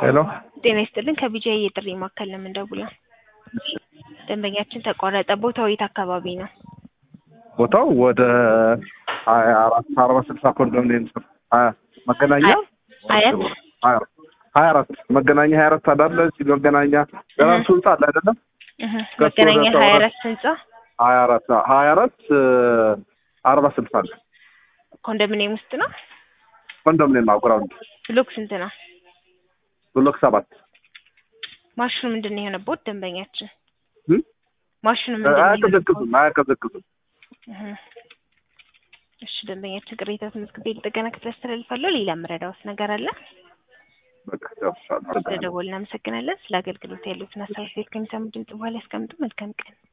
ሄሎ ጤና ይስጥልን ከቢጂአይ የጥሪ ማዕከል ነው የምንደውለው። ደንበኛችን ተቋረጠ። ቦታው የት አካባቢ ነው? ቦታው ወደ ሀያ አራት አርባ ስልሳ ኮንዶሚኒየም ስር ሀያ መገናኛ አያት ሀያ ሀያ አራት መገናኛ ሀያ አራት አዳለ ሲል መገናኛ ደራርቱ ህንጻ አለ አይደለም እህ፣ መገናኛ ከሱ ወደ ሀያ ተወራ- አራት ህንጻ ሀያ አራት ሀያ አራት አርባ ስልሳ አለ ኮንዶሚኒየም ውስጥ ነው። ኮንዶሚኒየም አጉራውንድ ብሎክ ስንት ነው? ብሎክ ሰባት ማሽኑ ምንድን ነው የሆነበት? ደንበኛችን እም? ማሽኑ ምንድን ነው የሆነበት? አያቀዘቅዙም አያቀዘቅዙም እህ። እሺ ደንበኛችን ቅሬታ ተመዝግቤ ልጠገና ክፍል አስተላልፋለሁ። ሌላ የምረዳውስ ነገር አለ? በቃ ጨርሻለሁ ስለደወልን እናመሰግናለን። ስለ አገልግሎት ያሉትን ሀሳብ ሴት ከሚሰሙ ድምጽ በኋላ ያስቀምጡ። መልካም ቀን